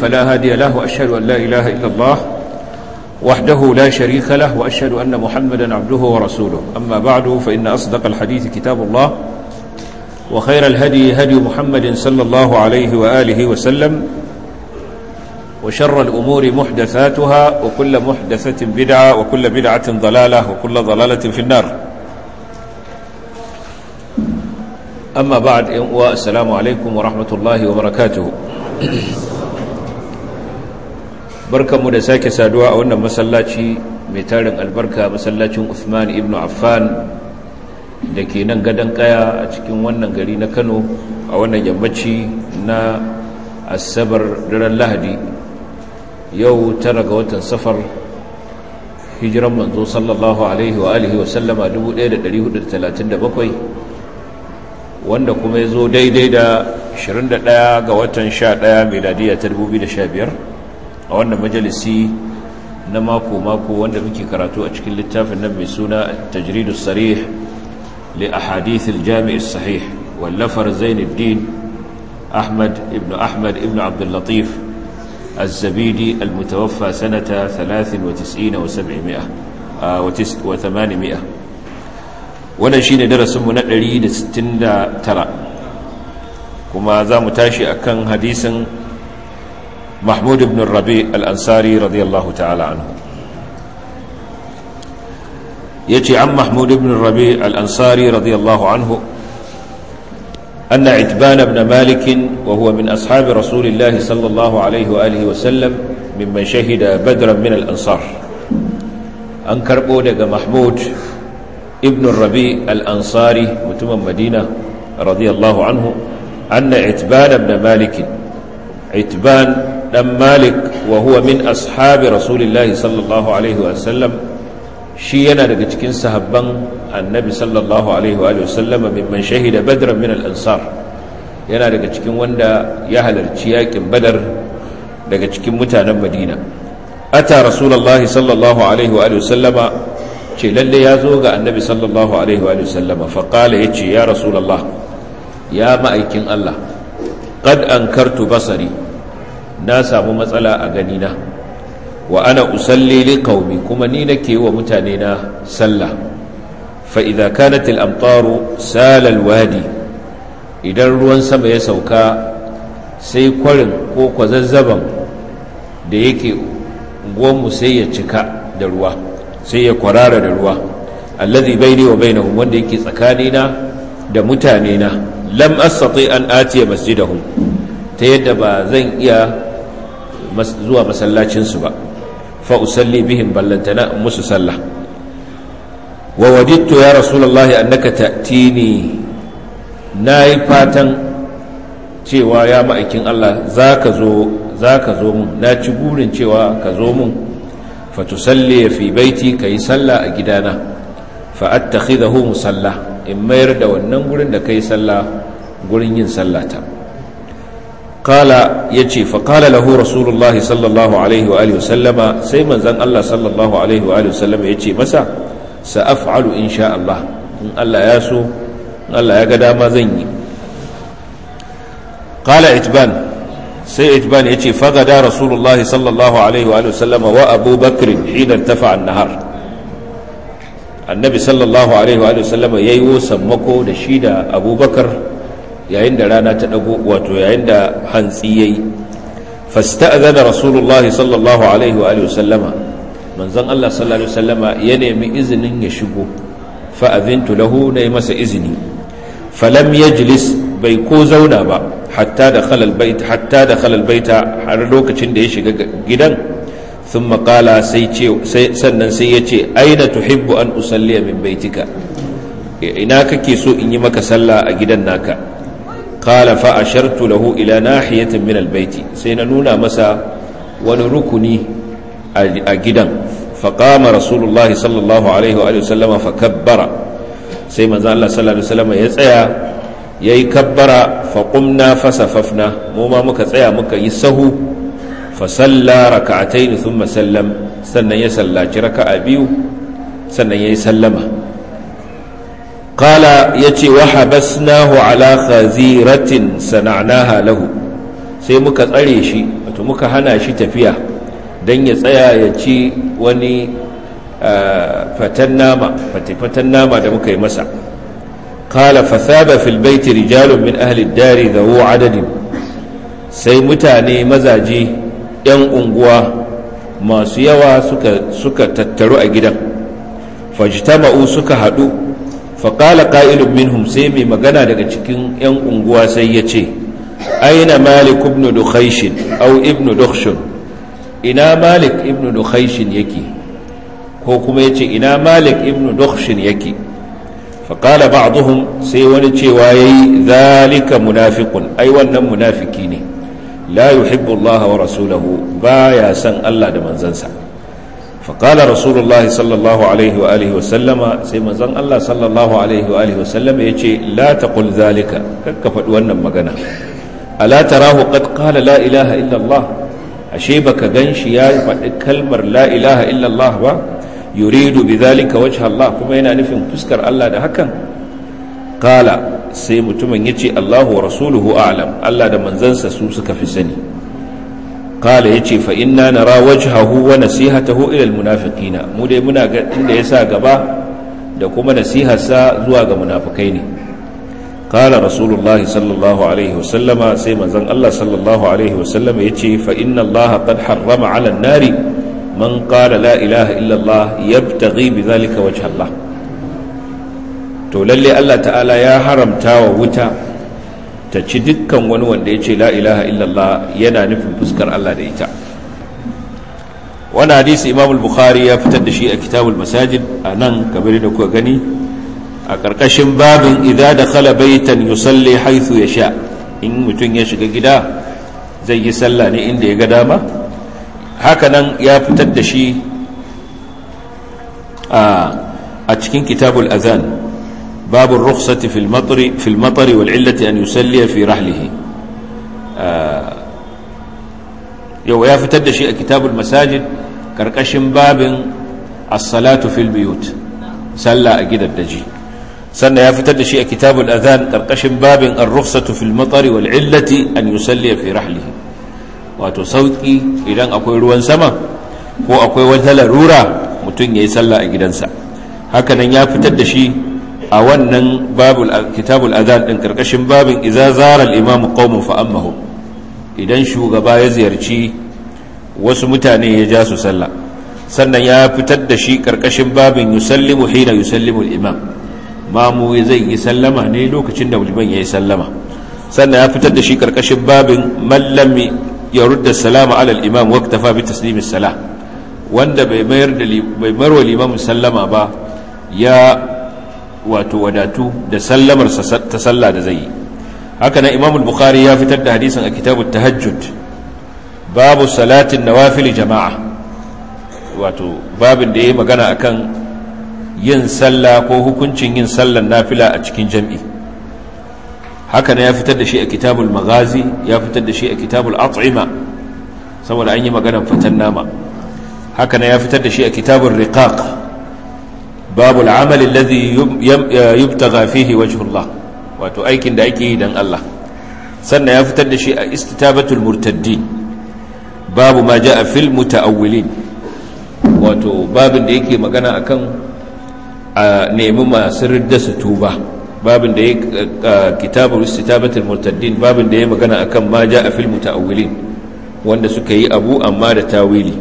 فلا هادي له وأشهد أن لا إله إلا الله وحده لا شريك له وأشهد أن محمدا عبده ورسوله أما بعد فإن أصدق الحديث كتاب الله وخير الهدي هدي محمد صلى الله عليه وآله وسلم وشر الأمور محدثاتها وكل محدثة بدعة وكل بدعة ضلالة وكل ضلالة في النار أما بعد والسلام عليكم ورحمة الله وبركاته barkanmu da sake saduwa a wannan masallaci mai tarin albarka masallacin Uthman ibn Affan da ke nan gadon kaya a cikin wannan gari na Kano a wannan yammaci na asabar daren Lahadi yau tara ga watan safar hijiran manzo sallallahu alaihi wa alihi wa sallama 1437 wanda kuma ya zo daidai da 21 ga watan 11 meladiya ta 2015 a wannan majalisi na mako-mako wanda muke karatu a cikin littafin nan mai suna tajridus sarih li ahadithil jami'is sahih wallafar zainuddin ahmad ibn ahmad ibn abdul latif الزبيدي المتوفى سنة ثلاث وتسعين وسبعمائة وثمانمائة wannan shine darasinmu na 169 kuma za mu tashi akan hadisin محمود بن الربيع الأنصاري رضي الله تعالى عنه يتي عن محمود بن الربيع الأنصاري رضي الله عنه أن عتبان بن مالك وهو من أصحاب رسول الله صلى الله عليه وآله وسلم ممن شهد بدرا من الأنصار أنكر بودك محمود ابن الربيع الأنصاري متم مدينة رضي الله عنه أن عتبان بن مالك عتبان dan malik wa huwa min ashabi rasulillahi sallallahu alaihi wasallam shi yana daga cikin sahabban annabi sallallahu alaihi wa sallama mimman shahida badran min al-ansar yana daga cikin wanda ya halarci yakin badar daga cikin mutanen madina ata rasulullahi sallallahu alaihi wa sallama ce lalle ya zo ga annabi sallallahu alaihi wa sallama fa qala yace ya rasulullah ya ma'aikin Allah qad ankartu basari na samu matsala a ganina wa ana usalli li qaumi kuma ni nake wa mutane na sallah fa idza kanat al amtaru sala al wadi idan ruwan sama ya sauka sai kwarin ko kwazazzaban da yake mu sai ya cika da ruwa sai ya kwarara da ruwa alladhi baini wa bainahum wanda yake tsakanina da mutane na lam astati an atiya masjidahum ta yadda ba zan iya zuwa masallacinsu ba fa usalli bihim ballantana musu sallah wa wadittu ya rasulullahi annaka ta'tini nayi fatan cewa ya ma'aikin Allah zaka zo zaka zo mun na ci burin cewa ka zo mun fa tusalli fi baiti kai sallah a gidana fa attakhidahu musalla in mayar da wannan gurin da kai sallah gurin yin sallata قال يجي فقال له رسول الله صلى الله عليه وآله وسلم سيما زن الله صلى الله عليه وآله وسلم يجي مسا سأفعل إن شاء الله إن الله ياسو إن الله يقدى ما زني قال عتبان سي عتبان يجي فغدا رسول الله صلى الله عليه وآله وسلم وأبو بكر حين ارتفع النهار النبي صلى الله عليه وآله وسلم ييو سمكو دشيد أبو بكر yayin da rana ta dago wato yayin da hantsi yayi fasta'zana rasulullahi sallallahu alaihi wa alihi wasallama manzon Allah sallallahu alaihi wasallama ya nemi izinin ya shigo fa azintu lahu nayi masa izini falam yajlis bai ko zauna ba hatta dakhala albayt hatta dakhala albayta har lokacin da ya shiga gidan thumma qala sai ce sannan sai yace aina tuhibbu an usalliya min baitika ina kake so in yi maka sallah a gidan naka قال فأشرت له إلى ناحية من البيت سيننونا مسا ونركني أجدا فقام رسول الله صلى الله عليه وآله وسلم فكبر سيما زال الله صلى الله عليه وسلم يسعى يكبر فقمنا فسففنا موما مكا سعى مكا يسهو فصلى ركعتين ثم سلم سنة يسلى ركع بيو سنة يسلم قال يتي وحبسناه على خزيرة صنعناها له sai muka tsare shi wato muka hana shi tafiya don ya tsaya ya ci wani fatan nama fatan nama da muka yi masa kala fasaba fil baiti rijalun min ahli dari zawo adadin sai mutane mazaje 'yan unguwa masu yawa suka tattaru a gidan fajtama'u suka haɗu faƙala ƙa'ilun minhum sai mai magana daga cikin 'yan unguwa sai ya ce aina malik ibn dukhaishin au ibn dukhshun ina malik ibn dukhaishin yake ko kuma yace ina malik ibn dukhshin yake faqala ba'dhum sai wani cewa yayi zalika munafiqun ai wannan munafiki ne la yuhibbu Allah wa rasulahu baya san Allah da manzansa faqala rasulullahi sallallahu alaihi wa alihi wa sallama sai manzon Allah sallallahu alaihi wa alihi wa sallama yace la taqul zalika kakka faɗi wannan magana ala tarahu qad qala la ilaha illa Allah ashe baka ganshi ya faɗi kalmar la ilaha illa Allah ba yuridu bidhalika wajha Allah kuma yana nufin fuskar Allah da hakan qala sai mutumin yace Allahu wa rasuluhu a'lam Allah da manzansa su suka fi sani qala yace fa inna nara wajhahu wa nasihatahu ila almunafiqina mu dai muna ga inda yasa gaba da kuma nasiharsa zuwa ga munafikai ne قال رسول الله صلى الله عليه وسلم سيما زن الله صلى الله عليه وسلم يتي فإن الله قد حرم على النار من قال لا إله إلا الله يبتغي بذلك وجه الله to lalle Allah ta'ala ya haramta wa wuta ta ci dukkan wani wanda ya ce la ilaha illallah yana nufin fuskar Allah da ita wani hadisi imam al-bukhari ya fitar da shi a kitabul masajid a nan kamar da kuka gani a ƙarƙashin babin idza da khala baitan yusalli haythu yasha in mutum ya shiga gida zai yi sallah ne inda ya ga dama hakanan ya fitar da shi a cikin kitabul azan babu rukhsati fil matri fil matri wal illati an yusalli fi rahlihi yau ya fitar da shi a kitabul masajid ƙarƙashin babin as-salatu fil biyut sallah a gidan daji sannan ya fitar da shi a kitabul adhan karkashin babin ar-rukhsatu fil matari wal illati an yusalli fi rahlihi wato sauki idan akwai ruwan sama ko akwai wata larura mutum yayi sallah a gidansa haka nan ya fitar da shi a wannan babul kitabul adhan din karkashin babin idza zara al-imam qaumun fa ammahu idan shugaba ya ziyarci wasu mutane ya ja su sallah sannan ya fitar da shi karkashin babin yusallimu hina yusallimu al-imam mamu zai yi sallama ne lokacin da liman ya yi sallama sannan ya fitar da shi karkashin babin mallami ya rudda salama alal imam waktafa bi taslimis sala wanda bai mayar da bai marwa limamin sallama ba ya wato wadatu da sallamar ta sallah da zai yi haka nan imam al-bukhari ya fitar da hadisin a kitabut tahajjud babu salatin nawafil jama'a wato babin da yayi magana akan yin sallah ko hukuncin yin sallar nafila a cikin jam'i haka ne ya fitar da shi a kitabul magazi ya fitar da shi a kitabul at'ima saboda an yi maganar fatan nama haka ne ya fitar da shi a kitabul riqaq babul amali alladhi yubtagha fihi wajhullah wato aikin da ake yi dan Allah sannan ya fitar da shi a istitabatul murtaddin babu ma ja'a fil mutaawwilin wato babin da yake magana akan a nemi masu ridda su tuba babin da ya kitabar istitabatul murtaddin babin da ya magana akan ma ja a fil mutaawwilin wanda suka yi abu amma da tawili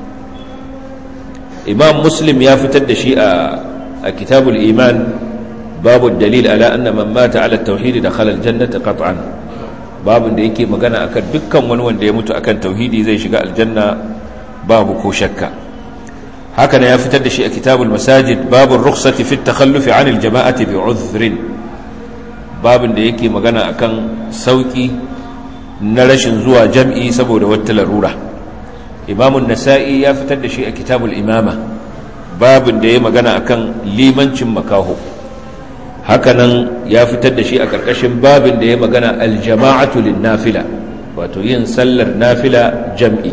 imam muslim ya fitar da shi a kitabul iman babu dalil ala anna man mata ala tauhidi da khalal jannata qat'an babin da yake magana akan dukkan wani wanda ya mutu akan tauhidi zai shiga aljanna babu ko shakka haka ya fitar da shi a kitabul masajid babun rukhsati fi takhallufi anil jama'ati bi uzrin babin da yake magana akan sauki na rashin zuwa jam'i saboda wata larura imamun nasa'i ya fitar da shi a kitabul imama babin da ya magana akan limancin makaho hakanan ya fitar da shi a karkashin babin da ya magana aljama'atu lin nafila wato yin sallar nafila jam'i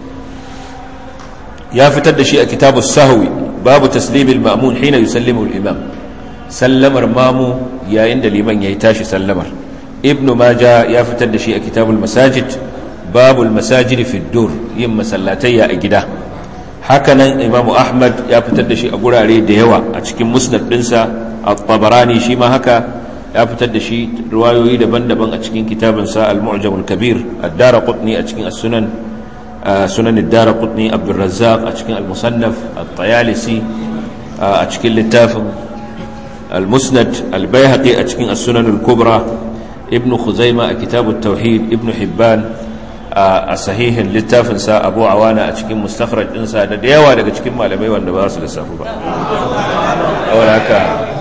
ya fitar da shi a kitabu sahwi babu taslimil ma'mun hina yusallimu al-imam sallamar mamu yayin da liman yayi tashi sallamar ibn maja ya fitar da shi a kitabul masajid babul masajid fi dur yin masallatayya a gida hakanan imamu ahmad ya fitar da shi a gurare da yawa a cikin musnad dinsa at-tabarani shi ma haka ya fitar da shi riwayoyi daban-daban a cikin kitabinsa al-mu'jam al-kabir ad-daraqutni a cikin as-sunan sunan ad-daraqutni abdur razzaq a cikin al-musannaf at-tayalisi a cikin littafin al-musnad al-baihaqi a cikin as-sunan al-kubra ibn khuzaima a kitab at-tauhid ibn hibban a sahihin littafinsa abu awana a cikin mustakhraj ɗinsa da da yawa daga cikin malamai wanda ba su lissafi ba haka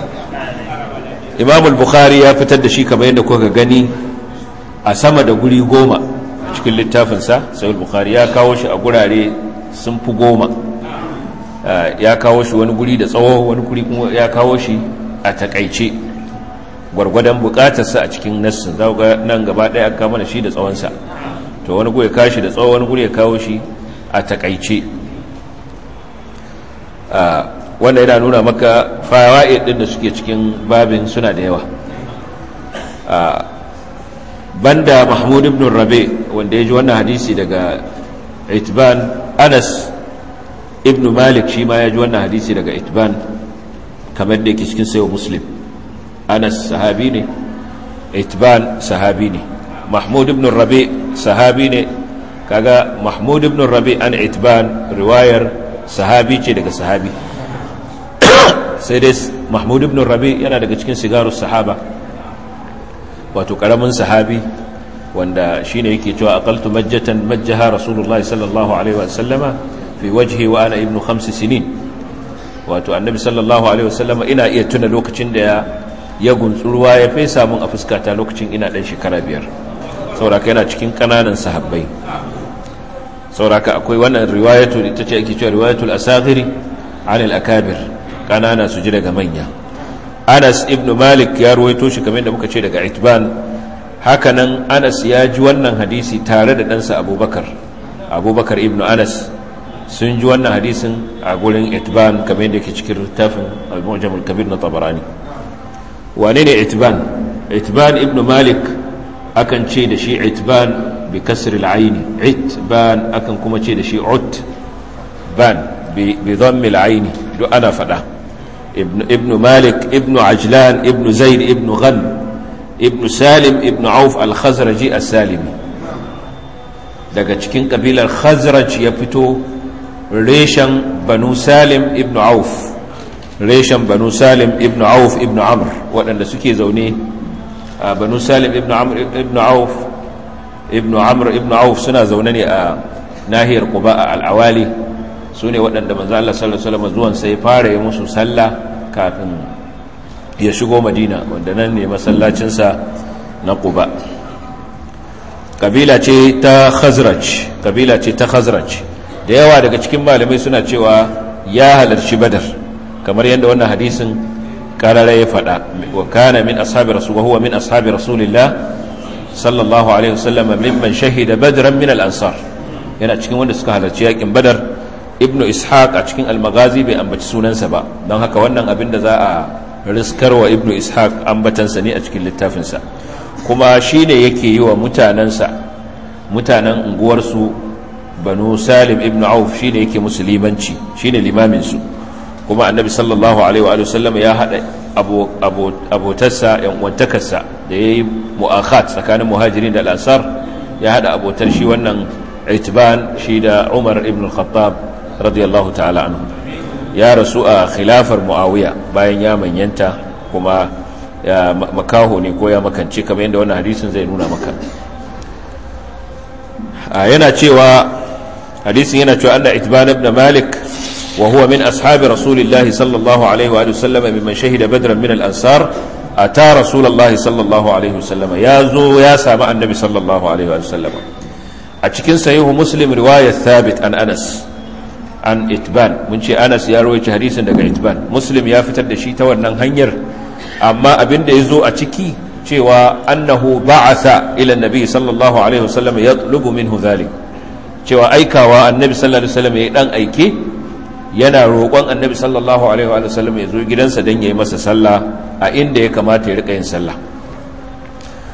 imam al-bukhari ya fitar da shi kamar yadda kuka gani a sama da guri goma a cikin littafinsa sai bukhari ya kawo shi a gurare sun fi goma ya kawo shi wani guri da tsawo wani guri kuma ya kawo shi a takaice gwargwadon bukatarsa a cikin nassin za ga nan gaba ɗaya aka mana shi da tsawonsa to wani guri ya kawo shi da tsawo wani guri ya kawo shi a takaice wanda yana nuna maka fawa'id din da suke cikin babin suna da yawa banda mahmud ibn rabe wanda ya ji wannan hadisi daga itban anas ibn malik shi ma ya ji wannan hadisi daga itban kamar da yake cikin sayo muslim anas sahabi ne itban sahabi ne mahmud ibn rabe sahabi ne kaga mahmud ibn rabe an itban riwayar sahabi ce daga sahabi sai dai mahmud ibn rabi yana daga cikin sigarus sahaba wato karamin sahabi wanda shine yake cewa aqaltu majjatan majjaha rasulullahi sallallahu alaihi wa sallama fi wajhi wa ana ibnu khams sinin wato annabi sallallahu alaihi wa sallama ina iya tuna lokacin da ya ya ruwa ya fesa mun a fuskata lokacin ina dan shekara biyar saboda yana cikin kananan sahabbai saboda akwai wannan riwayatu ita ce ake cewa riwayatul asaghiri anil akabir kanana su ji daga manya anas ibn malik ya ruwaito shi kamar da muka ce daga itban hakanan anas ya ji wannan hadisi tare da ɗansa abubakar abubakar ibn anas sun ji wannan hadisin a gurin itban kamar yadda ke cikin littafin al-mujam al-kabir na tabarani wane ne itban itban ibn malik akan ce da shi itban bi kasr al-ayn itban akan kuma ce da shi utban bi dhammi al-ayn duk ana fada ابن, ابن مالك ابن عجلان ابن زيد ابن غن ابن سالم ابن عوف الخزرجي السالمي daga cikin kabilar khazraj ya fito reshen banu salim ibn auf reshen banu salim ibn auf ibn amr waɗanda suke zaune a banu salim ibn amr ibn auf ibn amr ibn auf suna zaune ne a nahiyar quba a al'awali su ne waɗanda manzo Allah sallallahu alaihi wasallam zuwan sai fara yi musu sallah kafin ya shigo Madina wanda nan ne masallacinsa na Quba kabila ce ta Khazraj kabila ce ta Khazraj da yawa daga cikin malamai suna cewa ya halarci Badar kamar yadda wannan hadisin karara ya faɗa wa kana min ashabi rasul wa huwa min ashabi rasulillah sallallahu alaihi wasallam mimman shahida badran min al-ansar yana cikin wanda suka halarci yakin Badar ibnu ishaq a cikin almagazi bai ambaci sunansa ba don haka wannan abin da za a riskarwa ibnu ishaq ambatansa ne a cikin littafinsa kuma shi ne yake yi wa mutanensa mutanen unguwarsu banu salim ibnu auf shi ne yake musu limanci shi ne limaminsu kuma annabi sallallahu alaihi wa sallam ya haɗa abotarsa yan'uwantakarsa da ya yi mu'akhat tsakanin muhajirin da al'asar ya haɗa abotar shi wannan itban shi da umar ibn al-khattab radiyallahu ta'ala anhu ya rasu a khilafar muawiya bayan ya manyanta kuma ya makaho ne ko ya makance kamar yadda wannan hadisin zai nuna maka yana cewa hadisin yana cewa anna itban ibn malik wa huwa min ashabi rasulillahi sallallahu alaihi wa sallam mimman shahida badran min al-ansar ata rasulullahi sallallahu alaihi wa sallam ya zo ya samu annabi sallallahu alaihi wa sallam a cikin sahihu muslim riwayat thabit an anas an itban mun ce anas ya rawaita hadisin daga itban muslim ya fitar da shi ta wannan hanyar amma abin da ya zo a ciki cewa annahu ba'atha ila nabi sallallahu alaihi wasallam yatlubu minhu dhalik cewa aikawa annabi sallallahu alaihi wasallam ya dan aike yana roƙon annabi sallallahu alaihi wasallam ya zo gidansa dan yayi masa sallah a inda ya kamata ya rika yin sallah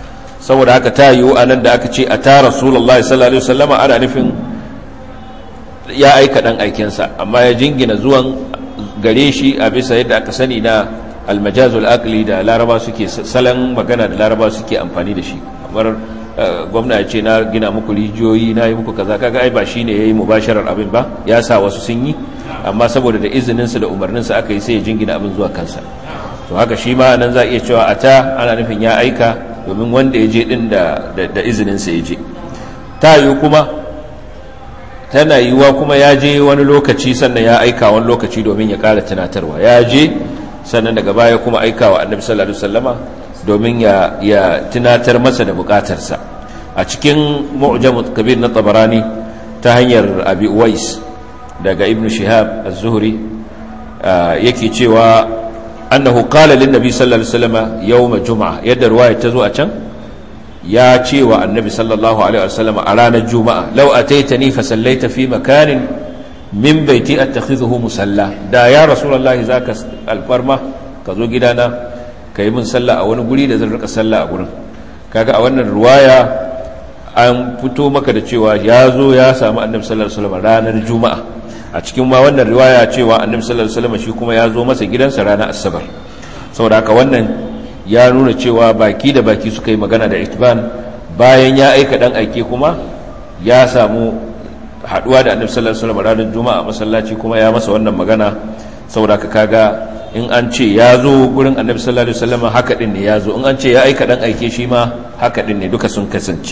saboda haka ta yiwu a nan da aka ce a ta rasulullahi sallallahu alaihi wasallama ana nufin ya aika dan aikensa amma ya jingina zuwan gare shi a bisa yadda aka sani na almajazul aqli da laraba suke salon magana da laraba suke amfani da shi kamar gwamna ya ce na gina muku rijiyoyi na yi muku kaza kaga ai ba shine yayi mubasharar abin ba ya sa wasu sun yi amma saboda da izininsa da umarninsa aka yi sai ya jingina abin zuwa kansa to haka shi ma nan za a iya cewa a ta ana nufin ya aika domin wanda ya je din da da izininsa ya je ta yiwu kuma tana yiwuwa kuma ya je wani lokaci sannan ya aika wani lokaci domin ya kara tunatarwa ya je sannan daga baya kuma aika wa annabi sallallahu alaihi wasallama domin ya ya tunatar masa da bukatarsa a cikin mu'jam kabir na tabarani ta hanyar abi uwais daga ibn shihab az-zuhri yake cewa annahu qala lin nabi sallallahu alaihi wasallama yawm juma'a yadda ruwaya ta zo a can ya ce wa annabi sallallahu alaihi wasallam a ranar juma'a lau ataitani fa sallaita fi makanin min baiti attakhidhuhu musalla da ya rasulullahi zaka alfarma ka zo gidana ka yi min sallah a wani guri da zan rika sallah a gurin kaga a wannan ruwaya an fito maka da cewa ya zo ya samu annabi sallallahu alaihi wasallam ranar juma'a a cikin ma wannan riwaya cewa annabi sallallahu alaihi wasallam shi kuma ya zo masa gidansa ranar asabar saboda haka wannan ya nuna cewa baki da baki suka yi magana da itban bayan ya aika dan aike kuma ya samu haduwa da annabi sallallahu alaihi wasallam ranar juma'a masallaci kuma ya masa wannan magana saboda ka kaga in an ce ya zo gurin annabi sallallahu alaihi wasallam haka din ne ya zo in an ce ya aika dan aike shi ma haka din ne duka sun kasance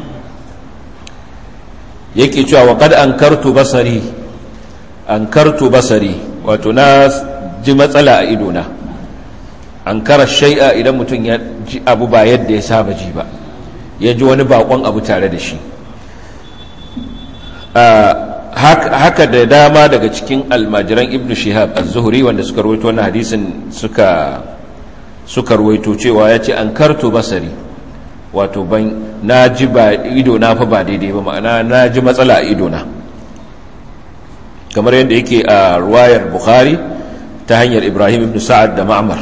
yake cewa wa qad ankartu basari ankartu basari wato na ji matsala a idona an kara shai'a idan mutum ya ji abu ba yadda ya saba ji ba ya ji wani bakon abu tare da shi haka da dama daga cikin almajiran ibn shihab az-zuhri wanda suka rawaito wannan hadisin suka suka rawaito cewa ya ce an karto basari wato ban na ji ba ido na fa ba daidai ba ma'ana na ji matsala a ido na kamar yadda yake a ruwayar bukhari ta hanyar ibrahim ibn sa'ad da ma'mar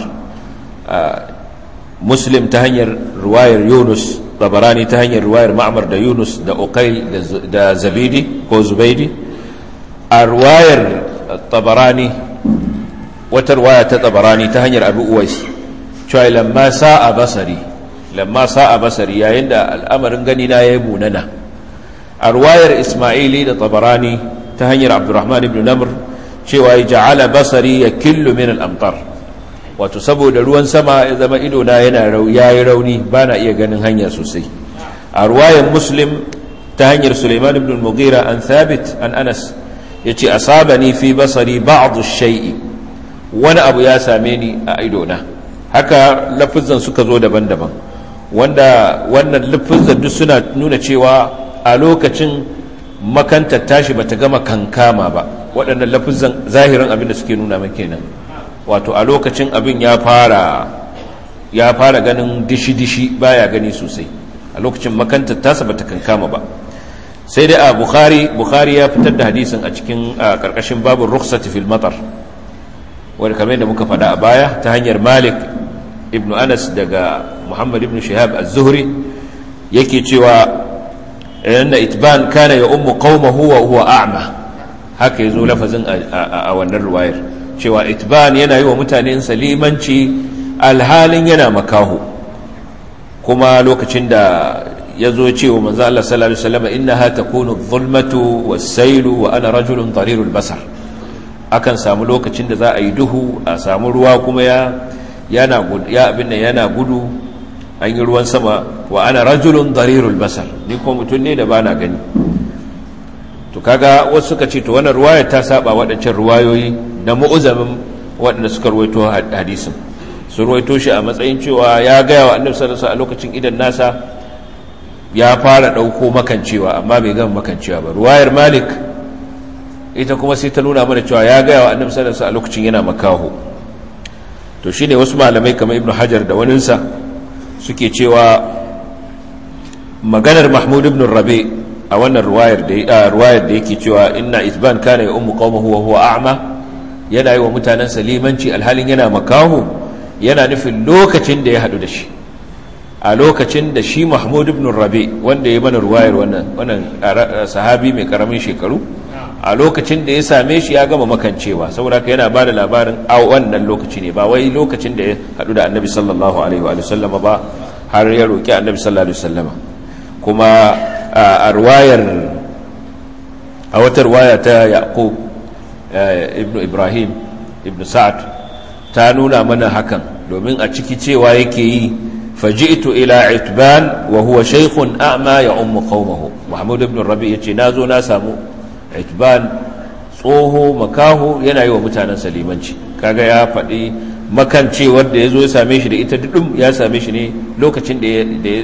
muslim ta hanyar ruwayar yunus tabarani ta hanyar ruwayar ma'mar da yunus da uqail da zabidi ko zubaidi a ruwayar tabarani wata ruwaya ta tabarani ta hanyar abu uwais cewa lamma sa'a basari lamma sa'a basari yayin da al'amarin gani na yayi munana a ruwayar isma'ili da tabarani ta hanyar abdurrahman ibn namr cewa ya ja'ala basari ya killu min al'amtar wato saboda ruwan sama ya zama idona yana yayi rauni ba na iya ganin hanya sosai a ruwayan muslim ta hanyar suleiman ibn mughira an thabit an anas ya ce asabani fi basari ba'adu shai'i wani abu ya same ni a idona haka lafizan suka zo daban-daban wanda wannan lafizan duk suna nuna cewa a lokacin makantar tashi bata gama kankama ba waɗannan lafizan zahirin abin da suke nuna kenan wato a lokacin abin ya fara ya fara ganin dishi-dishi baya gani sosai a lokacin makantar tasa bata kankama ba sai dai a bukhari bukhari ya fitar da hadisin a cikin karkashin babin rukhsati fil matar wanda kamar da muka faɗa a baya ta hanyar malik ibn anas daga muhammad ibn shihab az-zuhri yake cewa inna itban kana ya ummu qaumahu wa huwa a'ma haka yazo lafazin a wannan ruwayar cewa itban yana yi wa mutanen salimanci alhalin yana makahu kuma lokacin da ya zo cewa manzo Allah sallallahu alaihi wasallam innaha takunu adh-dhulmatu was-sailu wa ana rajulun darirul basar akan samu lokacin da za a yi duhu a samu ruwa kuma ya yana ya abin nan yana gudu an yi ruwan sama wa ana rajulun darirul basar ni ko mutum ne da bana gani to kaga wasu suka ce to wannan ruwaya ta saba waɗancan ruwayoyi na mu'uzamin waɗanda suka ruwaito hadisin su ruwaito shi a matsayin cewa ya gaya wa annabi sallallahu alaihi wasallam a lokacin idan nasa ya fara ɗauko makancewa amma bai gama makancewa ba ruwayar malik ita kuma sai ta nuna mana cewa ya gaya wa annabi sallallahu alaihi a lokacin yana makaho to shine wasu malamai kamar ibnu hajar da waninsa suke cewa maganar mahmud ibn rabi a wannan ruwayar da ruwayar da yake cewa inna isban kana ya ummu qaumahu wa huwa a'ma yana yi wa mutanen salimanci alhalin yana makaho yana nufin lokacin da ya hadu da shi a lokacin da shi mahmud ibn rabi wanda ya mana ruwayar wannan wannan sahabi mai karamin shekaru a lokacin da ya same shi ya gama makancewa saboda ka yana bada labarin a wannan lokaci ne ba wai lokacin da ya hadu da annabi sallallahu alaihi wa sallama ba har ya roki annabi sallallahu alaihi wa sallama kuma a ruwayar a wata ruwaya ta yaqub ibn ibrahim ibn sa'ad ta nuna mana hakan domin a ciki cewa yake yi faji'tu ila itban wa huwa shaykhun a'ma ya ummu qaumahu mahmud ibn rabi yace nazo na samu itban tsoho makaho yana yi wa mutanen salimanci kaga ya faɗi makance wanda ya zo ya same shi da ita dudum ya same shi ne lokacin da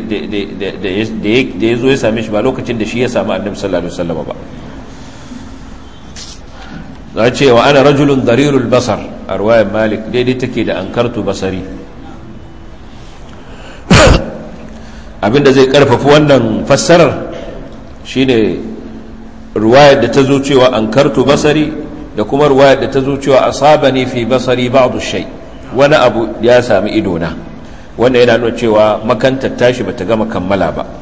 ya zo ya same shi ba lokacin da shi ya samu annabi sallallahu alaihi wasallam ba za ce wa ana rajulun darirul basar a ruwayar malik daidai take da ankartu basari abinda zai karfafi wannan fassarar shine ruwayar da ta zo cewa ankartu basari da kuma ruwayar da ta zo cewa asabani fi basari ba'du shay wani abu ya sami idona wanda yana nuna cewa makantar tashi bata gama kammala ba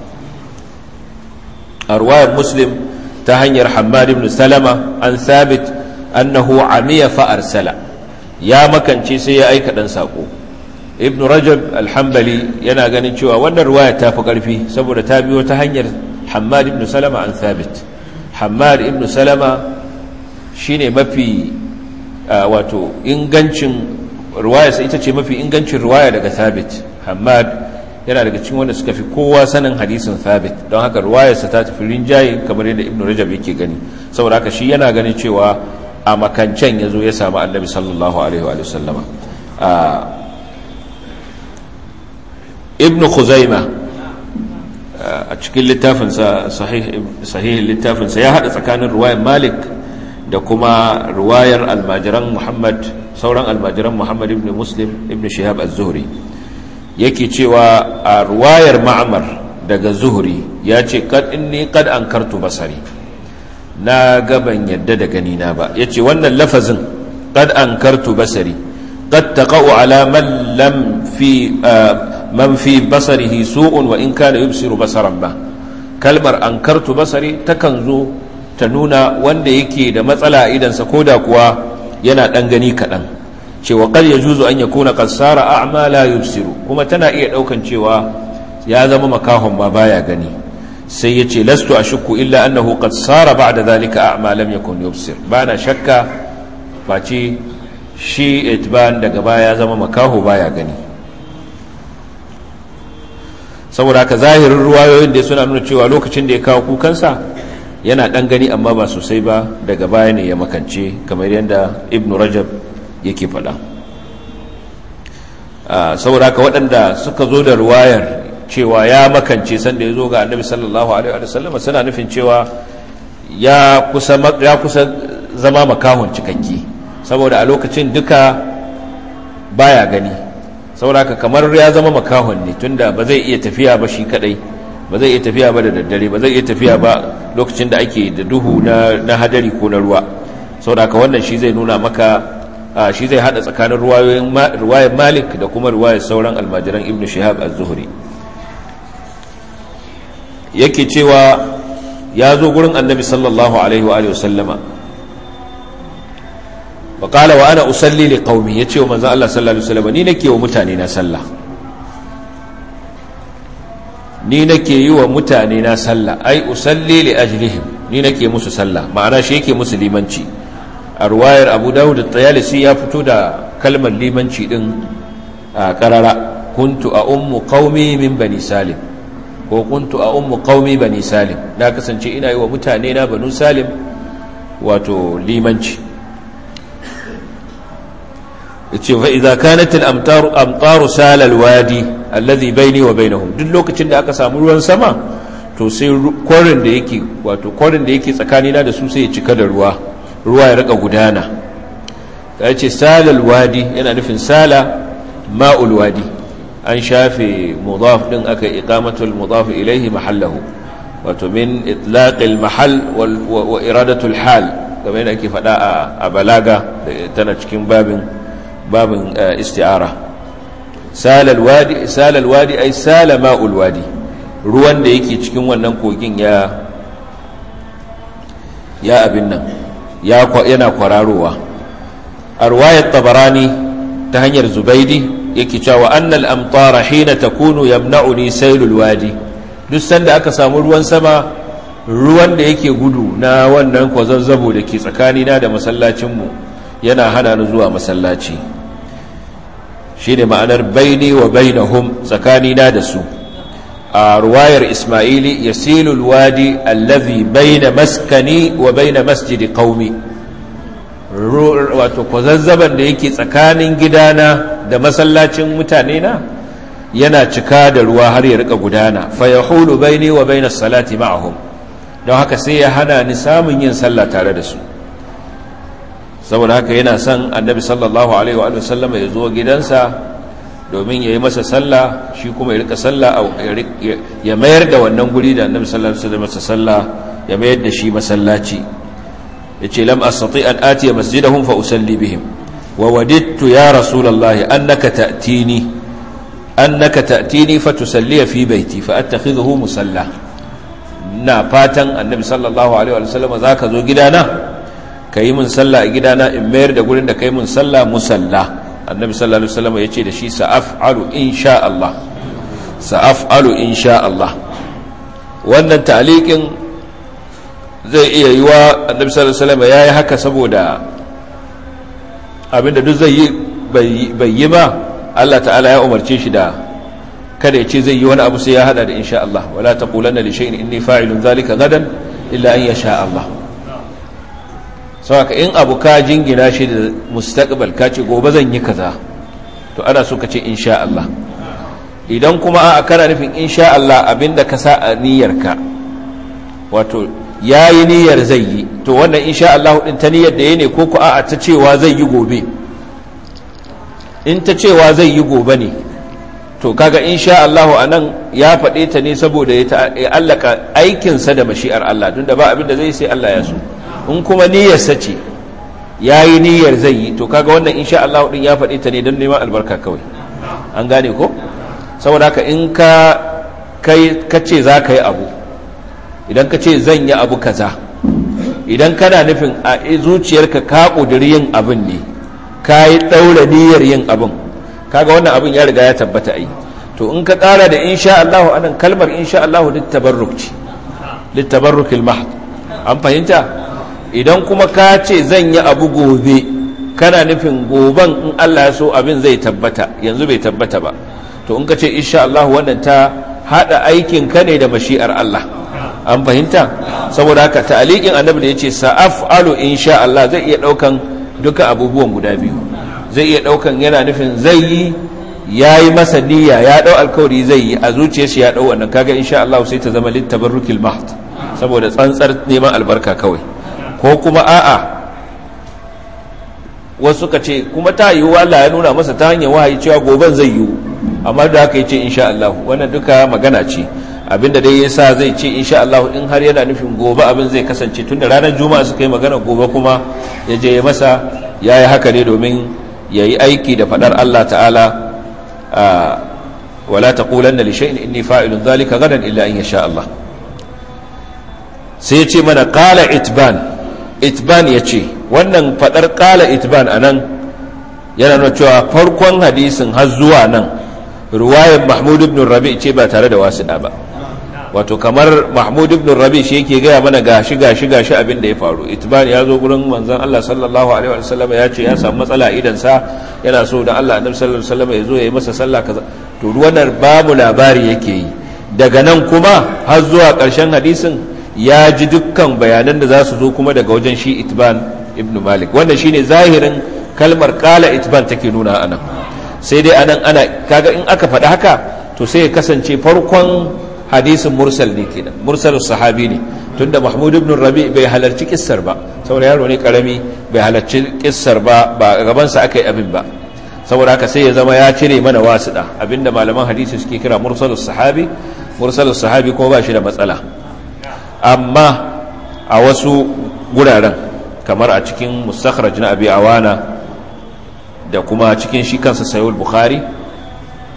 a ruwayar muslim ta hanyar hamad ibn salama an thabit annahu amiya fa arsala ya makance sai ya aika dan sako ibn rajab alhambali yana ganin cewa wannan ruwaya ta fi karfi saboda ta biyo ta hanyar hamad ibn salama an thabit hamad ibn salama shine mafi wato ingancin ruwaya sai ita ce mafi ingancin ruwaya daga thabit hamad yana daga cikin wanda suka fi kowa sanin hadisin thabit don haka ruwayarsa ta tafi rinjaye kamar yadda ibn rajab yake gani saboda haka shi yana ganin cewa a makancen ya zo ya samu annabi sallallahu alaihi wa sallama ibn khuzaima a cikin littafinsa sahihin littafinsa ya haɗa tsakanin ruwayar malik da kuma ruwayar almajiran muhammad sauran almajiran muhammad ibn muslim ibn shihab az-zuhri yake cewa a ruwayar ma'amar daga zuhri ya ce kad inni kad ankartu basari na gaban yadda da gani na ba yace wannan lafazin kad ankartu basari qad taqa'u ala man lam fi man fi basarihi su'un wa in kana yubsiru basaran ba kalmar ankartu basari takan zo ta nuna wanda yake da matsala a idansa koda kuwa yana dan gani kadan cewa qad yajuzu an yakuna qad sara a'ma la yubsiru kuma tana iya daukan cewa ya zama makahon ba baya gani sai yace lastu ashukku illa annahu qad sara ba'da dhalika a'ma lam yakun yubsir bana shakka face shi itban daga baya ya zama makaho baya gani saboda haka zahirin ruwayoyin da suna nuna cewa lokacin da ya kawo kukansa yana dan gani amma ba sosai ba daga baya ne ya makance kamar yadda ibnu rajab yake faɗa saboda haka waɗanda suka zo da ruwayar cewa ya makance sanda ya zo ga annabi sallallahu alaihi wa sallam suna nufin cewa ya kusa ya kusa zama makahon cikakke saboda a lokacin duka baya gani saboda haka kamar ya zama makahon ne tunda ba zai iya tafiya ba shi kadai ba zai iya tafiya ba da daddare ba zai iya tafiya ba lokacin da ake da duhu na hadari ko na ruwa saboda haka wannan shi zai nuna maka shi zai hada tsakanin ruwayar malik da kuma ruwayar sauran almajiran ibn shihab az-zuhri yake cewa ya zo gurin annabi sallallahu alaihi wa sallama wa qala wa ana usalli li qaumi yace wa manzo Allah sallallahu alaihi wasallam ni nake wa mutane na sallah ni nake yi wa mutane na sallah ai usalli li ajlihim ni nake musu sallah ma'ana shi yake musu limanci a ruwayar Abu Dawud at-Tayalisi ya fito da kalmar limanci din a karara kuntu a ummu qaumi min bani salim ko kuntu a ummu qaumi bani salim na kasance ina yi wa mutane na banu salim wato limanci yace fa idza kanat al amtar amtaru sal al wadi alladhi bayni wa bainahum duk lokacin da aka samu ruwan sama to sai korin da yake wato korin da yake tsakanina da su sai ya cika da ruwa ruwa ya rika gudana yace sal al wadi yana nufin sala ma'ul wadi an shafe mudaf din aka iqamatul mudaf ilayhi mahallahu wato min itlaqil mahal wa iradatul hal kamar yadda ake faɗa a balaga tana cikin babin babin isti'ara salal wadi salal wadi ay sala ma'ul wadi ruwan da yake cikin wannan kogin ya ya abin nan ya yana kwararowa a ruwayar tabarani ta hanyar zubaidi yake cewa annal amtara hina takunu yamna'uni sailul wadi duk sanda aka samu ruwan sama ruwan da yake gudu na wannan kwazazzabo da ke tsakanina da masallacinmu yana hana ni zuwa masallaci shi ne ma'anar baini wa bainahum tsakanina da su a ruwayar ismaili ya silul wadi allazi baina maskani wa baina masjidi qaumi wato kwazazzaban da yake tsakanin gidana da masallacin mutane na yana cika da ruwa har ya rika gudana fa yahulu baini wa baina salati ma'ahum don haka sai ya hana ni samun yin sallah tare da su saboda haka yana son annabi sallallahu alaihi wa sallama ya zo gidansa domin ya yi masa sallah shi kuma ya rika sallah ya mayar da wannan guri da annabi sallallahu alaihi wa masa sallah ya mayar da shi masallaci ya ce lam astati an atiya masjidahum fa usalli bihim wa wadidtu ya rasulullahi annaka ta'tini annaka ta'tini fa tusalli fi baiti fa attakhidhuhu musalla na fatan annabi sallallahu alaihi wa sallam zaka zo gidana ka yi mun sallah a gidana in mayar da gurin da ka yi mun sallah musalla annabi sallallahu alaihi wasallam ya ce da shi sa'af'alu insha Allah sa'af'alu insha Allah wannan ta'liqin zai iya yiwa annabi sallallahu alaihi wasallam yayi haka saboda abinda duk zai yi bai yi ba Allah ta'ala ya umarce shi da kada ya ce zai yi wani abu sai ya hada da insha Allah wala taqulanna li shay'in inni fa'ilun dhalika gadan illa an yasha Allah sauka in abu ka jingina shi da mustaqbal ka ce gobe zan yi kaza to ana so ka ce insha Allah idan kuma a kana nufin insha Allah abinda ka sa a niyyarka wato yayi niyyar zai yi to wannan insha Allah din ta niyyar da yayi ne ko ko a'a ta cewa zai yi gobe in ta cewa zai yi gobe ne to kaga insha Allah anan ya faɗe ta ne saboda ya allaka aikinsa da mashi'ar Allah tunda ba abinda zai sai Allah ya so in kuma niyyarsa ce ya yi niyyar zai yi to kaga wannan insha Allah din ya faɗi ta ne don neman albarka kawai an gane ko saboda haka in ka kai ka ce za ka yi abu idan ka ce zan yi abu kaza idan kana nufin a zuciyarka ka ƙudiri yin abin ne ka yi ɗaura niyyar yin abin kaga wannan abin ya riga ya tabbata ai to in ka ƙara da insha Allah anan kalmar insha Allah littabarruk ce littabarrukil mahd an fahimta idan kuma ka ce zan yi abu gobe kana nufin goben in Allah ya so abin zai tabbata yanzu bai tabbata ba to in ka ce insha Allah wannan ta hada aikin ka ne da mashi'ar Allah an fahimta saboda haka ta'aliqin annabi da yace sa'afalu insha Allah zai iya daukan duka abubuwan guda biyu zai iya daukan yana nufin zai yi yayi masa niyya ya dau alkawari zai yi a zuciyarsa ya dau wannan kaga insha Allah sai ta zama littabarrukil mahd saboda tsantsar neman albarka kawai ko kuma a'a wasu ka ce kuma ta yiwu Allah ya nuna masa ta hanyar wahayi cewa goben zai yiwu amma da haka yace insha Allah wannan duka magana ce abinda dai yasa zai ce insha Allah in har yana nufin gobe abin zai kasance tunda ranar juma'a suka yi magana gobe kuma ya je ya masa yayi haka ne domin yayi aiki da fadar Allah ta'ala wala taqulanna li shay'in inni fa'ilun dhalika gadan illa in yasha Allah sai ya ce mana qala itban itban ya ce wannan fadar kala itban a nan yana nuna cewa farkon hadisin har zuwa nan ruwayar mahmud ibn rabi ce ba tare da wasiɗa ba wato kamar mahmud ibn rabi shi yake gaya mana gashi gashi gashi abin da ya faru itban ya zo gurin manzon Allah sallallahu alaihi wa sallam ya ce ya samu matsala idan sa yana so da Allah annabi sallallahu alaihi wa sallam ya zo ya yi masa sallah kaza to wannan babu labari yake yi daga nan kuma har zuwa ƙarshen hadisin ya ji dukkan bayanan da za su zo kuma daga wajen shi itban ibn malik wannan shine zahirin kalmar kala itban take nuna anan sai dai anan ana kaga in aka faɗi haka to sai ya kasance farkon hadisin mursal ne kenan mursalus sahabi ne tunda mahmud ibn rabi bai halarci kissar ba saboda yaro ne karami bai halarci kissar ba ba gaban sa aka yi abin ba saboda haka sai ya zama ya cire mana wasuɗa abinda malaman hadisi suke kira mursalus sahabi mursalus sahabi kuma ba shi da matsala amma a wasu guraren kamar a cikin mustakhraj na abi awana da kuma cikin shi kansa sayul bukhari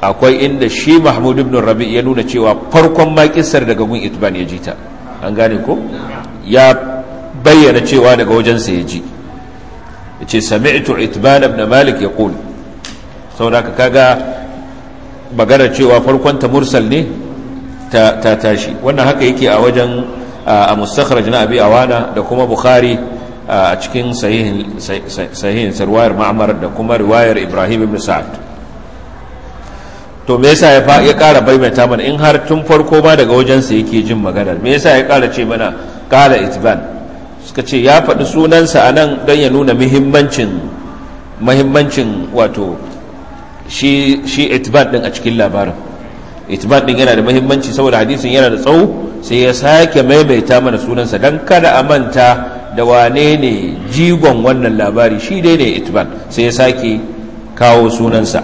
akwai inda shi mahmud ibn rabi ya nuna cewa farkon ma kissar daga gun itban ya ji ta an gane ko ya bayyana cewa daga wajensa ya ji ya ce sami'tu itban ibn malik ya ƙul saboda kaga magana cewa farkon ta mursal ne ta tashi wannan haka yake a wajen a mustakhraj na abi awana da kuma bukhari a cikin sahihin sarwayar ma'amar da kuma riwayar ibrahim ibn sa'ad to me yasa ya ya ƙara baimaita mana in har tun farko ma daga wajensa yake jin maganar me yasa ya ƙara ce mana ƙala itban suka ce ya faɗi sunansa a nan don ya nuna muhimmancin muhimmancin wato shi shi itban din a cikin labarin itban din yana da muhimmanci saboda hadisin yana da tsawo sai ya sake maimaita mana sunansa don kada a manta da wane ne jigon wannan labari shi dai ne itban sai ya sake kawo sunansa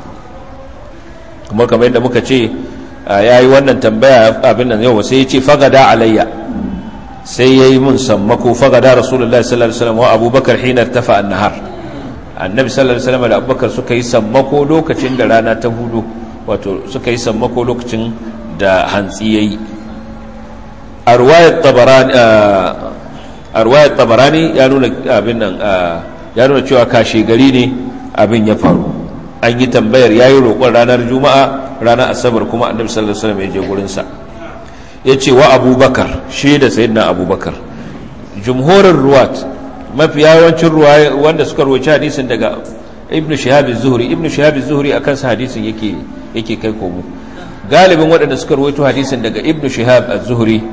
kuma kamar yadda muka ce ya yi wannan tambaya abin nan yau sai ya ce fagada alayya sai ya yi mun sammako fagada rasulullah sallallahu alaihi wasallam wa abubakar hinar tafa annahar annabi sallallahu alaihi wasallam da abubakar suka yi sammako lokacin da rana ta hudu wato suka yi sammako lokacin da hantsi yayi a ruwayar tabarani a ruwayar tabarani ya nuna abin nan ya nuna cewa kashe gari ne abin ya faru an yi tambayar yayi roƙon ranar juma'a ranar asabar kuma annabi sallallahu alaihi wasallam ya je gurin sa yace wa abubakar shi da sayyidina abubakar jumhurin ruwat mafi yawancin ruwaya wanda suka rawaci hadisin daga ibnu shihab az-zuhri ibnu shihab az-zuhri akan sa hadisin yake yake kai komo galibin waɗanda suka rawaito hadisin daga ibnu shihab az-zuhri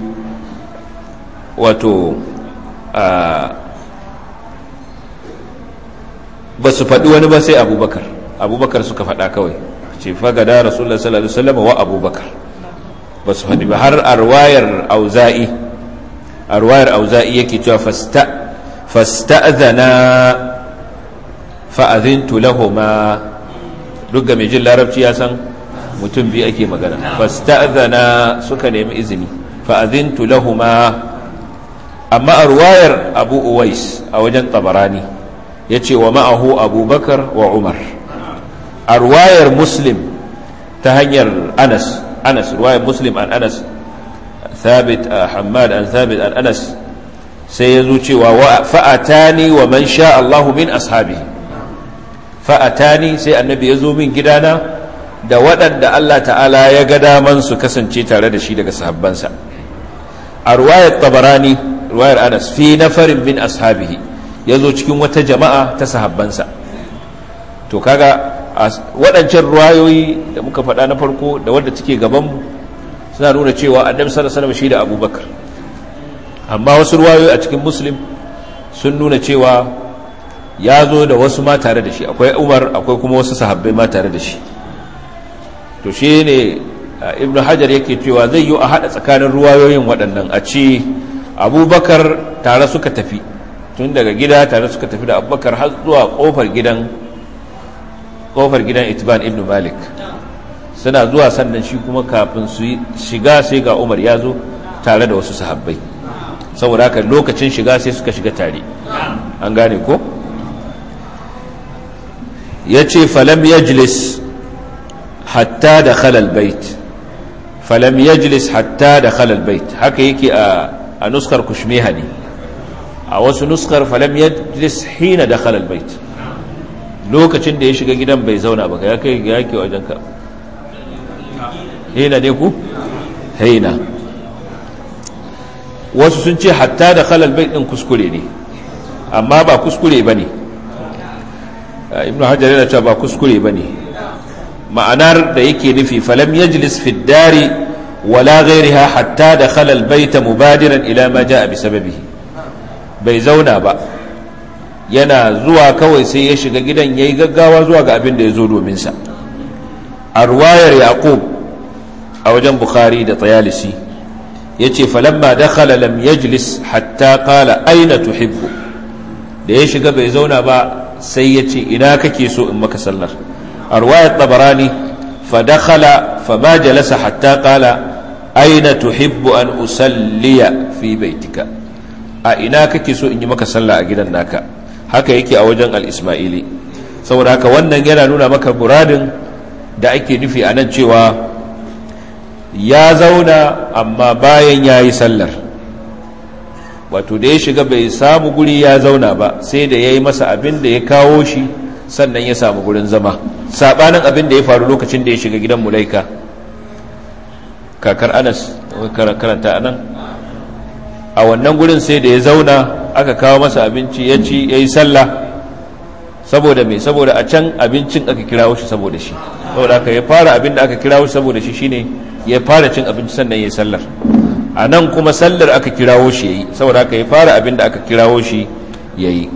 wato ba su faɗi wani ba sai abubakar abubakar suka faɗa kawai ce fagada rasulullah sallallahu alaihi wasallam wa abubakar ba su faɗi ba har arwayar auza'i arwayar auza'i yake cewa fasta fasta'zana fa'azintu lahuma duk ga mai jin larabci ya san mutum biyu ake magana fasta'zana suka nemi izini fa'azintu lahuma amma arwayar abu uwais a wajen tabarani ya ce wa ma'ahu abubakar wa umar a ruwayar muslim ta hanyar anas anas ruwayar muslim an anas thabit hamad an thabit an anas sai ya zo cewa fa'atani wa man sha Allahu min ashabi fa'atani sai annabi ya zo min gidana da waɗanda Allah ta'ala ya ga daman su kasance tare da shi daga sahabbansa a ruwayar tabarani ruwayar anas fi nafarin min ashabihi ya zo cikin wata jama'a ta sahabbansa to kaga waɗancan ruwayoyi da muka faɗa na farko da wadda take gabanmu suna nuna cewa annabi sallallahu alaihi wasallam shi da abubakar amma wasu ruwayoyi a cikin muslim sun nuna cewa ya zo da wasu ma tare da shi akwai umar akwai kuma wasu sahabbai ma tare da shi to shi ne ibn hajar yake cewa zai yi a haɗa tsakanin ruwayoyin waɗannan a ce abubakar tare suka tafi tun daga gida tare suka tafi da abubakar har zuwa ƙofar gidan ƙofar gidan itban ibn malik suna zuwa sannan shi kuma kafin su shiga sai ga umar ya zo tare da wasu sahabbai saboda haka lokacin shiga sai suka shiga tare an gane ko ya ce falam yajlis hatta da khalal bait falam yajlis hatta da khalal bait haka yake a nuskar kushmeha ne a wasu nuskar falam yajlis hina da khalal bait lokacin da ya shiga gidan bai zauna ba ya kai ya yake wajen ka hina ne ku hina wasu sun ce hatta da khalal bait din kuskure ne amma ba kuskure bane ibnu hajar yana cewa ba kuskure bane ma'anar da yake nufi falam yajlis fi dari wala ghayriha hatta dakhala al-bayt mubadiran ila ma jaa bi sababihi bai zauna ba yana zuwa kawai sai ya shiga gidan yayi gaggawa zuwa ga abin da ya zo domin sa a ruwayar yaqub a wajen bukhari da tayalisi yace falamma dakhala lam yajlis hatta qala aina tuhibbu da ya shiga bai zauna ba sai yace ina kake so in maka sallar رواية طبراني فدخل فما جلس حتى قال أين تحب أن أسلي في بيتك أئنا كيسو إني مكا صلى أجدا ناكا haka yake a wajen al-ismaili saboda haka wannan yana nuna maka muradin da ake nufi a nan cewa ya zauna amma bayan ya yi sallar wato da ya shiga bai samu guri ya zauna ba sai da ya yi masa abin da ya kawo shi sannan ya samu gurin zama saɓanin abin da ya faru lokacin da ya shiga gidan mulaika kakar anas karanta anan a wannan gurin sai da ya zauna aka kawo masa abinci ya ci ya yi sallah saboda mai saboda a can abincin aka kirawo shi saboda shi saboda aka ya fara abin da aka kirawo shi saboda shi shine ya fara cin abinci sannan ya yi sallar a nan kuma sallar aka kirawo shi ya yi saboda aka ya fara abin da aka kirawo shi ya yi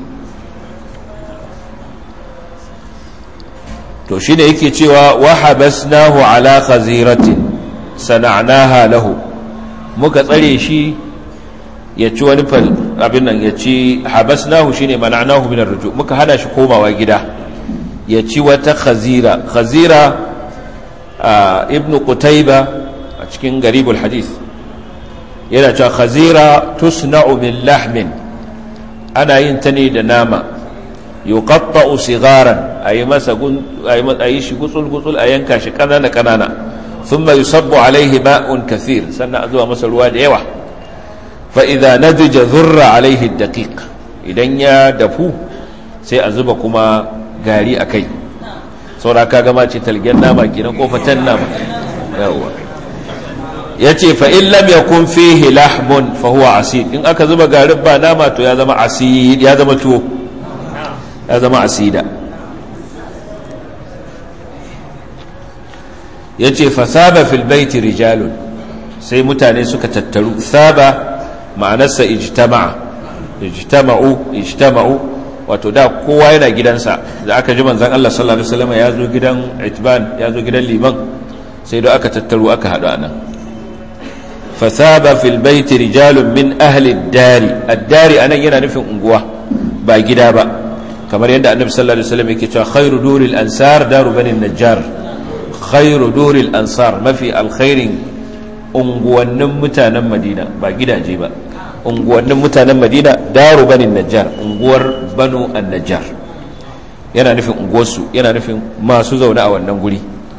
to shi ne yake cewa wahabasnahu ala khaziratin sana'naha lahu muka tsare shi ya ci wani fal abin nan ya ci habasnahu shine mana'nahu min ar-ruju muka hana shi komawa gida ya ci wata khazira khazira ibnu qutayba a cikin garibul hadith yana cewa khazira tusna'u min lahmin ana yin ta ne da nama yuqatta'u sigaran ayi masa ayi shi gutsul gutsul a yanka shi kanana kanana thumma yusabbu alaihi ma'un kathir sannan a zuwa masa ruwa da yawa fa idza nadija dhurra alaihi daqiq idan ya dafu sai a zuba kuma gari akai saura ka gama ce talgen nama kenan ko fatan nama yawa yace fa in lam yakun fihi lahmun fa huwa asid in aka zuba garin ba nama to ya zama asid ya zama tuwo ya zama asida ya ce fasaba fil baiti rijalun sai mutane suka tattaru saba ma'anarsa ijtama'a ijtama'u ijtama'u wato da kowa yana gidansa da aka ji manzon Allah sallallahu alaihi wasallam ya zo gidan itban ya zo gidan liman sai da aka tattaru aka haɗu anan fasaba fil baiti rijalun min ahli ad-dari ad-dari anan yana nufin unguwa ba gida ba kamar yadda annabi sallallahu alaihi wasallam yake cewa khairu duril ansar daru bani najjar khairu duril ansar mafi alkhairin unguwannin mutanen madina ba gidaje ba unguwannin mutanen madina daru bani najjar unguwar banu an-najjar yana nufin unguwarsu yana nufin masu zaune a wannan guri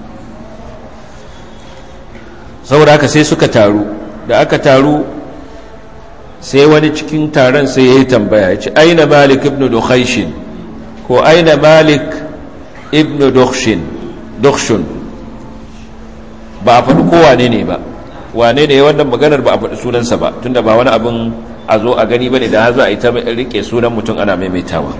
saboda haka sai suka taru da aka taru sai wani cikin taron sai ya yi tambaya ya ce aina malik ibn dukhaishin ko aina malik ibn dukhshin ba a faɗi ko wane ne ba wane ne wannan maganar ba a faɗi sunansa ba tunda ba wani abin a zo a gani ba ne da za a yi ta rike sunan mutum ana maimaitawa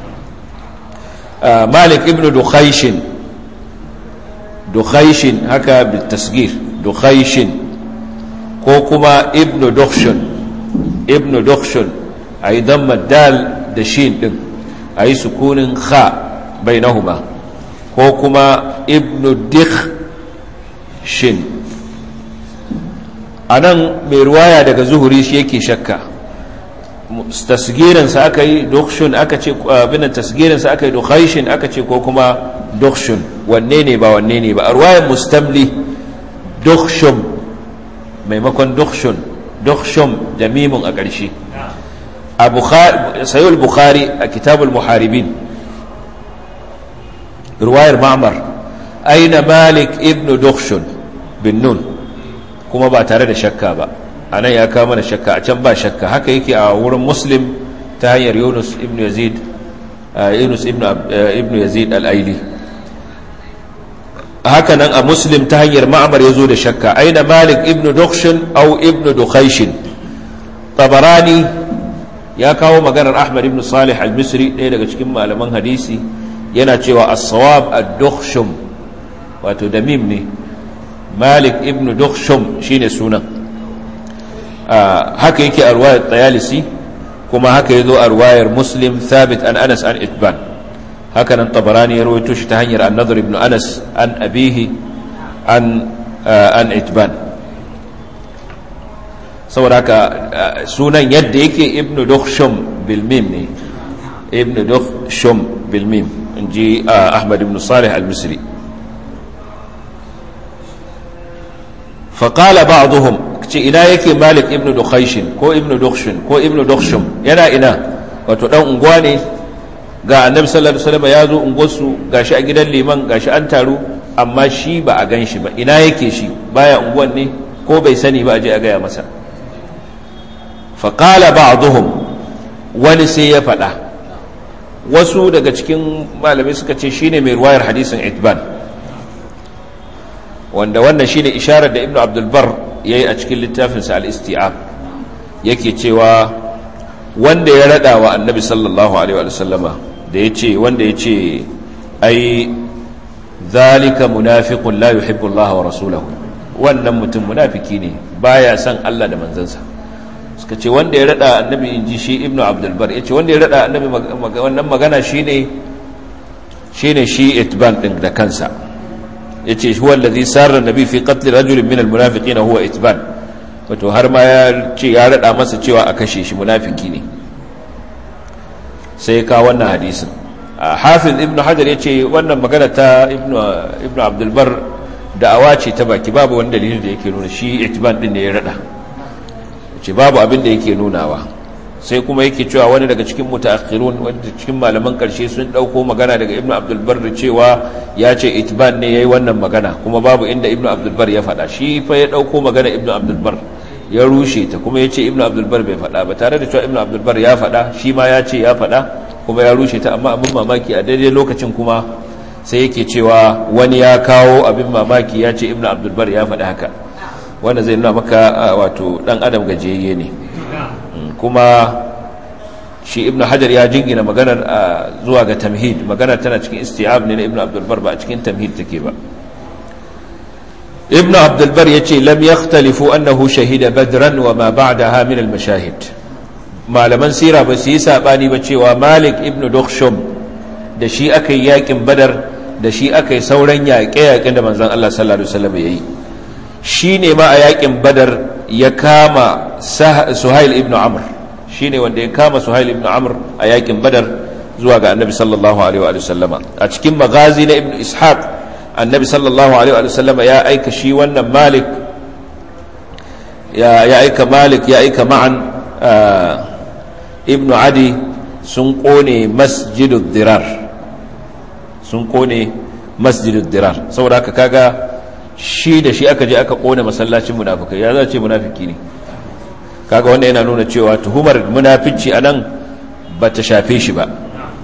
malik ibn dukhaishin dukhaishin haka bitasgir dukhaishin ko kuma ibn dukhshun ibn dukhshun a yi damma dal da shin din a yi sukunin kha bainahuma ko kuma ibn dikh shin a nan mai ruwaya daga zuhuri shi yake shakka tasgirinsa aka yi dukhshun aka ce abinan tasgirinsa aka yi dukhaishin aka ce ko kuma dukhshun wanne ne ba wanne ne ba a ruwayan mustamli dukhshun maimakon dukhshun dukhshun da mimun a ƙarshe a sayul bukhari a kitabul muharibin ruwayar ma'amar aina malik ibn dukhshun bin nun kuma ba tare da shakka ba a nan ya kama da shakka a can ba shakka haka yake a wurin muslim ta hanyar yunus ibn yazid yunus ibn yazid al'aili haka nan a muslim ta hanyar ma'amar ya zo da shakka aina malik ibn dukhshin au ibn dukhaishin tabarani ya kawo maganar ahmad ibn salih al-misri ɗaya daga cikin malaman hadisi yana cewa as-sawab ad-dukhshum wato da mim ne malik ibn dukhshum shine sunan haka yake a ruwayar tayalisi kuma haka yazo a ruwayar muslim thabit an anas an itban haka nan tabarani ya rawaito shi ta hanyar an-nadhr ibn anas an abihi an an itban saboda haka sunan yadda yake ibn dukhshum bil mim ne ibn dukhshum bil mim inji ahmad ibn salih al-misri فقال بعضهم ina yake malik ibn dukhaishin ko ibn dukhshin ko ibn dukhshum yana ina wato dan unguwa ne ga annabi sallallahu alaihi wasallam ya zo unguwarsu gashi a gidan liman gashi an taru amma shi ba a gan shi ba ina yake shi baya unguwan ne ko bai sani ba a je a gaya masa faƙala ba'duhum wani sai ya faɗa wasu daga cikin malamai suka ce shine mai ruwayar hadisin itban wanda wannan shine isharar da ibnu abdulbar ya yi a cikin littafinsa al-isti'ab yake cewa wanda ya rada wa annabi sallallahu alaihi wa sallama da ya ce wanda ya ce ai zalika munafiqun la yuhibbu Allah wa rasulahu wannan mutum munafiki ne baya son Allah da manzansa suka ce wanda ya rada annabi inji shi ibnu abdul bar yace wanda ya rada annabi wannan magana shine shine shi itban din da kansa yace huwa alladhi sarra nabi fi qatl rajulin min almunafiqina huwa itban wato har ma ya ce ya rada masa cewa a kashe shi munafiki ne sai ka wannan hadisin hafiz ibnu hajar yace wannan magana ta ibnu ibnu abdul bar da'awa ce ta baki babu wani dalili da yake nuna shi itban din ne ya rada ce babu abin da yake nunawa sai kuma yake cewa wani daga cikin mutaakhirun wanda cikin malaman karshe sun dauko magana daga ibnu abdul bar cewa ya ce itban ne yayi wannan magana kuma babu inda ibnu abdul bar ya faɗa shi fa ya dauko magana ibnu abdul bar ya rushe ta kuma ya ce ibnu abdul bar bai faɗa ba tare da cewa ibnu abdul bar ya faɗa shi ma ya ce ya faɗa kuma ya rushe ta amma abin mamaki a daidai lokacin kuma sai yake cewa wani ya kawo abin mamaki ya ce ibnu abdul bar ya faɗi haka wanda zai nuna maka wato dan adam gajiyayye ne kuma shi ibn hajar ya jingina maganar zuwa ga tamhid maganar tana cikin isti'ab ne na ibn abdulbar ba a cikin tamhid take ba ibn abdulbar ya ce lam yakhtalifu annahu shahida badran wa ma ba'daha min al-mashahid malaman sira ba su yi sabani ba cewa malik ibn dukhshum da shi aka yi yakin badar da shi aka yi sauran yaƙe-yaƙen da manzon Allah sallallahu alaihi wasallam yayi shi ne ma a yakin badar ya kama suhail ibn amr shi ne wanda ya kama suhail ibn amr a yakin badar zuwa ga annabi sallallahu alaihi wa sallama a cikin magazi na ibn ishaq annabi sallallahu alaihi wa sallama ya aika shi wannan malik ya aika malik ya aika ma'an ibn adi sun kone masjidud dirar sun kone masjidud dirar saboda haka kaga shi da shi aka je aka kone masallacin munafikai ya za ce munafiki ne kaga wanda yana nuna cewa tuhumar munafici a nan ba ta shafe shi ba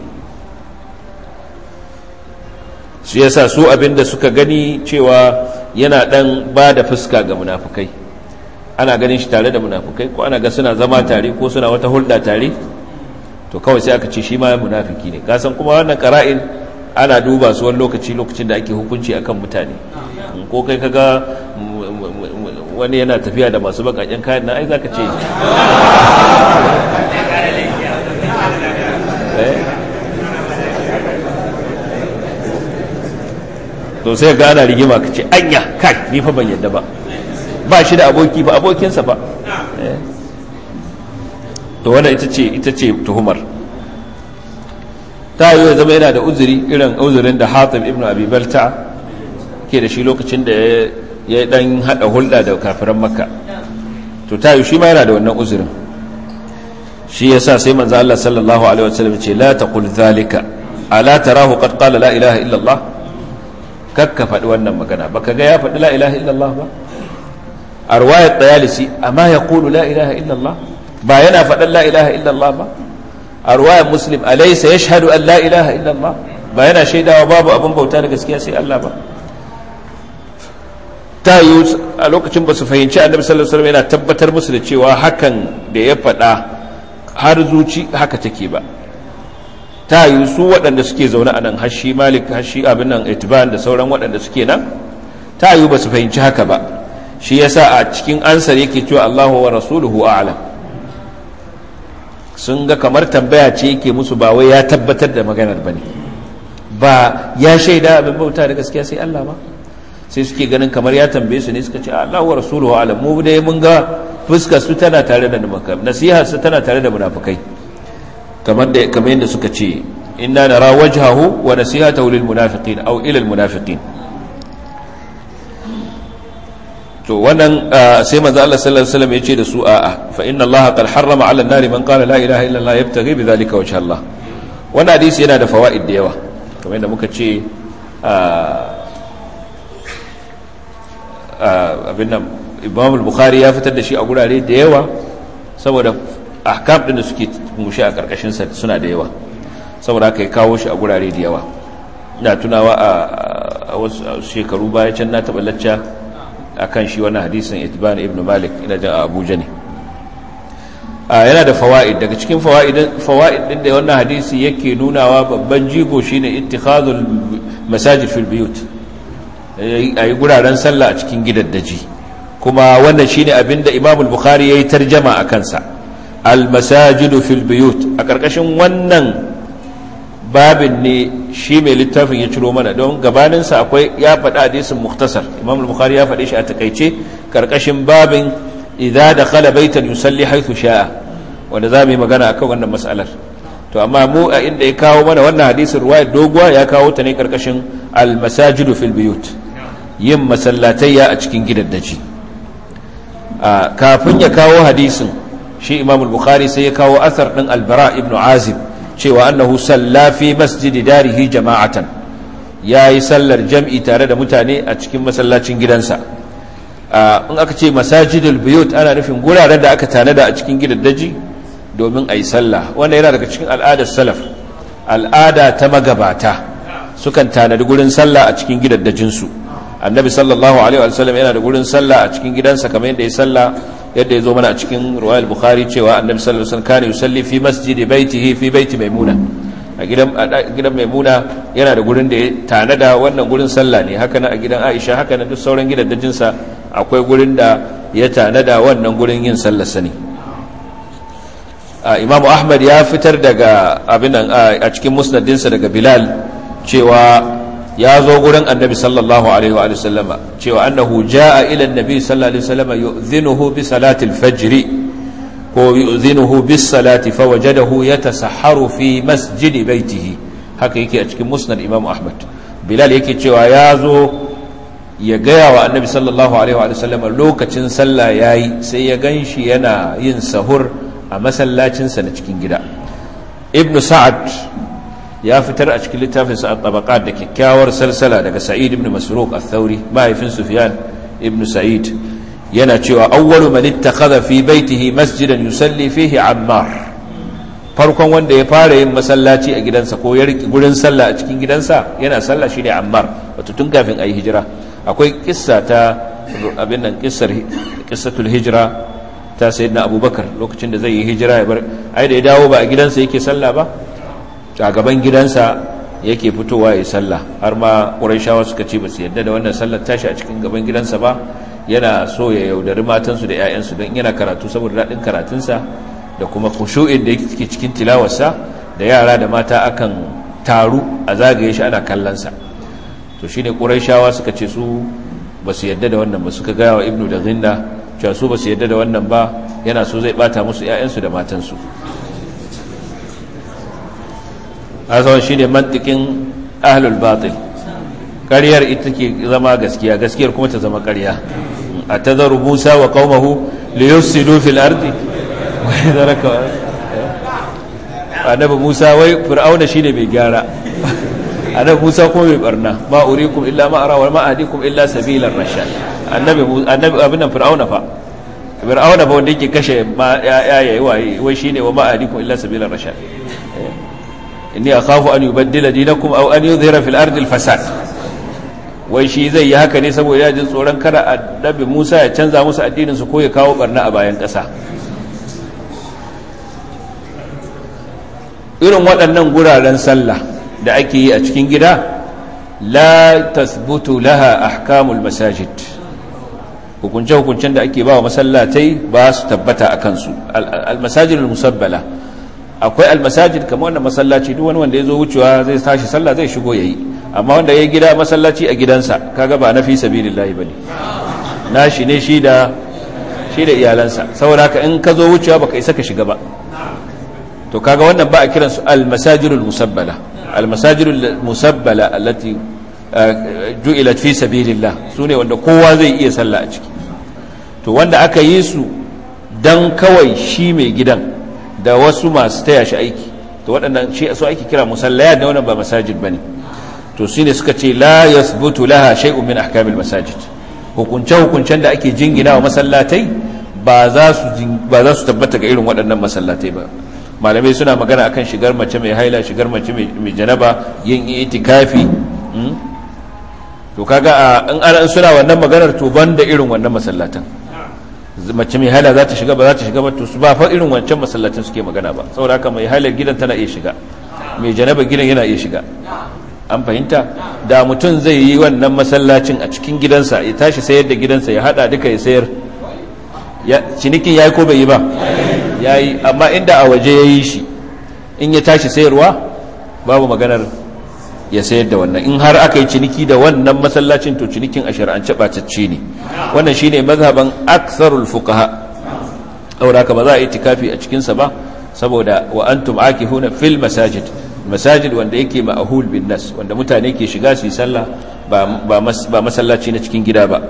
su yasa su abinda suka gani cewa yana dan ba da fuska ga munafikai ana ganin shi tare da munafikai ko ana ga suna zama tare ko suna wata hulɗa tare to kawai sai aka ce shi ma munafiki ne kasan kuma wannan qara'in ana duba su wani lokaci lokacin da ake hukunci akan mutane ko kai kaga wani yana tafiya da masu bakakken kayan na ai zaka ce to sai ga ana rigima ka ce anya kai ni fa ban yadda ba ba shi da aboki ba abokinsa ba to wannan ita ce ita ce tuhumar ta yi zama yana da uzuri irin uzurin da hatim ibn abi balta ke da shi lokacin da ya dan hada hulɗa da kafiran makka to ta yi shi ma yana da wannan uzurin shi yasa sai manzo Allah sallallahu alaihi wasallam ce la taqul zalika ala tarahu qad qala la ilaha illa Allah kakka faɗi wannan magana baka ga ya faɗi la ilaha illa Allah ba a riwayat dayalisi amma yaqulu la ilaha illa Allah ba yana faɗan la ilaha illa Allah ba a ruwayar muslim alaisa ya shahadu an la ilaha illallah ba yana shaidawa babu abin bauta da gaskiya sai Allah ba ta yi a lokacin ba su fahimci annabi sallallahu alaihi wasallam yana tabbatar musu da cewa hakan da ya faɗa har zuci haka take ba ta yi su waɗanda suke zaune a nan hashi malik hashi abin nan itiban da sauran waɗanda suke nan ta yi ba su fahimci haka ba shi yasa a cikin ansar yake cewa Allahu wa rasuluhu a'lam sun ga kamar tambaya ce yake musu ba wai ya tabbatar da maganar bane ba ya shaida abin bauta da gaskiya sai Allah ba sai suke ganin kamar ya tambaye su ne suka ce Allah wa rasuluhu alam mu dai mun ga fuskar su tana tare da munafikai nasiha su tana tare da munafikai kamar da kamar yadda suka ce inna nara wajhahu wa nasihatahu lil munafiqin aw ila al munafiqin to wannan sai manzo Allah sallallahu alaihi wasallam yace da su a'a fa inna Allah qad harrama 'ala an-nari man qala la ilaha illa Allah yabtaghi bi dhalika wajha Allah wannan hadisi yana da fawaid da yawa kamar yadda muka ce abin nan imam al-bukhari ya fitar da shi a gurare da yawa saboda ahkam din da suke mushe a karkashin sa suna da yawa saboda haka ya kawo shi a gurare da yawa ina tunawa a wasu shekaru baya can na taɓa lacca akan shi wannan hadisin itban ibn malik ina jin a abuja ne yana da fawaid daga cikin fawaid din da wannan hadisi yake nunawa babban jigo shine ittikhadul masajid fil biyut ayi guraren sallah a cikin gidaddaji kuma wannan shine abinda Imam al-Bukhari yayi tarjama a kansa al-masajid fil biyut a karkashin wannan babin ne shi mai littafin ya ciro mana don gabanin sa akwai ya faɗa hadisin mukhtasar Imam al-Bukhari ya faɗe shi a takeice karkashin babin idza dakhala baitan yusalli haythu sha'a wanda zamu yi magana akan wannan mas'alar to amma mu a inda ya kawo mana wannan hadisin ruwaya doguwa ya kawo ta ne karkashin al-masajidu fil biyut yin masallatayya a cikin gidaddaji kafin ya kawo hadisin shi Imam al-Bukhari sai ya kawo asar din al-Bara ibn Azib cewa annahu salla fi masjidi darihi jama'atan yayi sallar jam'i tare da mutane a cikin masallacin gidansa in aka ce masajidul biyut ana nufin guraren da aka tanada a cikin gidaddaji domin a yi sallah wanda yana daga cikin al'adar salaf al'ada ta magabata sukan tanadi gurin sallah a cikin gidaddajinsu annabi sallallahu alaihi wasallam yana da gurin sallah a cikin gidansa kamar yadda ya sallah yadda ya zo mana a cikin ruwayar bukhari cewa annabi sallallahu alaihi wasallam kana yusalli fi masjidi baitihi fi baiti maimuna a gidan gidan maimuna yana da gurin da ya tanada wannan gurin sallah ne haka a gidan aisha haka na duk sauran gidaddajinsa akwai gurin da ya tanada wannan gurin yin sallar sani imamu ahmad ya fitar daga abin a cikin musnadinsa daga bilal cewa ya zo gurin annabi sallallahu alaihi wa sallama cewa annahu jaa ila annabi sallallahu alaihi wa sallama yu'dhinuhu bi salati al-fajr ko yu'dhinuhu bis salati fawajadahu yatasahharu fi masjid baitihi haka yake a cikin musnad imam ahmad bilal yake cewa ya zo ya gaya wa annabi sallallahu alaihi wa sallama lokacin sallah yayi sai ya ganshi yana yin sahur a masallacinsa na cikin gida ibn sa'ad ya fitar a cikin littafinsa a tabaqat da kyakkyawar salsala daga sa'id ibn masruq al-thawri mahaifin sufyan ibn sa'id yana cewa awwalu man ittakhadha fi baitihi masjidan yusalli fihi ammar farkon wanda ya fara yin masallaci a gidansa ko ya riki gurin sallah a cikin gidansa yana sallah shine ammar wato tun kafin ayi hijira akwai kissa ta abin nan kissar qissatul hijra ta sayyidina abubakar lokacin da zai yi hijira ya bar ai da ya dawo ba a gidansa yake sallah ba a gaban gidansa yake fitowa ya sallah har ma ƙurayshawa suka ce ba su yadda da wannan sallar tashi a cikin gaban gidansa ba yana so ya yaudari matansu da 'ya'yansu don yana karatu saboda daɗin karatunsa da kuma kushu'in da yake cikin tilawarsa da yara da mata akan taru a zagaye shi ana kallonsa to shine ƙurayshawa suka ce su ba su yadda da wannan ba suka gaya wa ibnu da zinna cewa su ba su yadda da wannan ba yana so zai bata musu 'ya'yansu da matansu azawan shi ne mantikin ahlul batil ƙaryar ita ke zama gaskiya gaskiyar kuma ta zama ƙarya a tazaru musa wa qaumahu li yufsidu fil ardi wa yadraka annabi musa wai fir'auna shine mai gyara annabi musa kuma mai barna ma urikum illa ma ara wa ma ahdikum illa sabilar rashad annabi annabi abin nan fir'auna fa fir'auna fa wanda yake kashe ma ya yayi wai wai shine wa ma ahdikum illa sabilar rashad inni akhafu an yubaddila dinakum aw an yudhhira fil ardi al fasad wai shi zai yi haka ne saboda ya jin tsoron kada annabi Musa ya canza musu addinin su ko ya kawo barna a bayan ƙasa irin waɗannan guraren sallah da ake yi a cikin gida la tasbutu laha ahkamul masajid hukunce-hukuncen da ake ba wa masallatai ba su tabbata a kansu al-masajidul musabbala akwai al-masajid kamar wannan masallaci duk wani wanda ya zo wucewa zai tashi sallah zai shigo yayi amma wanda ya gida masallaci a gidansa kaga ba na fi sabilillahi bane nashi ne shi da shi da iyalansa saboda haka in ka zo wucewa baka isa ka shiga ba to kaga wannan ba a kiran su al-masajidul musabbala al-masajidul musabbala allati ju'ilat fi sabilillah sune wanda kowa zai iya sallah a ciki to wanda aka yi su dan kawai shi mai gidan da wasu masu taya shi aiki to waɗannan shi su ake kira musallaya da wannan ba masajid bane to shine suka ce la yasbutu laha shay'un min ahkamil masajid hukunce-hukuncen da ake jingina wa masallatai ba za su tabbata ga irin waɗannan masallatai ba malamai suna magana akan shigar mace mai haila shigar mace mai janaba yin itikafi to kaga in ana suna wannan maganar to da irin wannan masallatan mace mai haila za ta shiga ba za ta shiga ba to su ba fa irin wancan masallacin suke magana ba saboda haka mai halar gidan tana iya shiga mai janaba gidan yana iya shiga an fahimta da mutum zai yi wannan masallacin a cikin gidansa ya tashi sayar da gidansa ya hada duka ya sayar cinikin ya yi ko bai yi ba ya yi amma inda a waje ya yi shi in ya tashi sayarwa babu maganar ya sayar da wannan in har aka yi ciniki da wannan masallacin to cinikin a shari'ance ɓacacce ne wannan shi ne mazhaban aksarul fukaha saboda haka ba za a yi tikafi a cikinsa ba saboda wa antum akihuna fil masajid masajid wanda yake ma'ahul bin nas wanda mutane ke shiga su yi sallah ba masallaci na cikin gida ba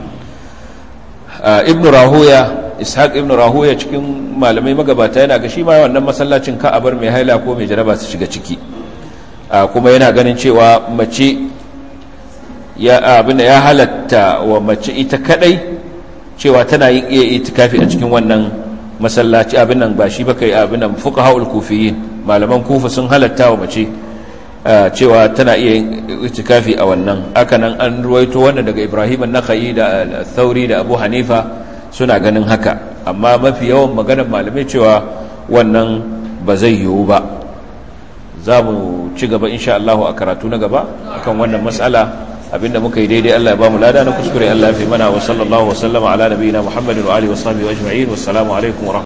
ibn rahuya ishaq ibn rahuya cikin malamai magabata yana ga shi ma wannan masallacin ka a bar mai haila ko mai jaraba su shiga ciki kuma yana ganin cewa mace ya abin ya halatta wa mace ita kadai cewa tana yin iya itikafi a cikin wannan masallaci abin nan ba shi ba kai abin nan fuqahaul kufiyin malaman kufa sun halatta wa mace cewa tana iya itikafi a wannan hakanan an ruwaito wannan daga Ibrahim an-Nakhai da Thauri da Abu Hanifa suna ganin haka amma mafi yawan maganar malamai cewa wannan ba zai yiwu ba za mu ci gaba insha Allah a karatu na gaba akan wannan mas'ala abinda muka yi daidai Allah ya ba mu lada na kuskure Allah ya fi mana wa sallallahu wa sallama ala nabiyina Muhammadin wa alihi wa sahbihi ajma'in wassalamu alaikum wa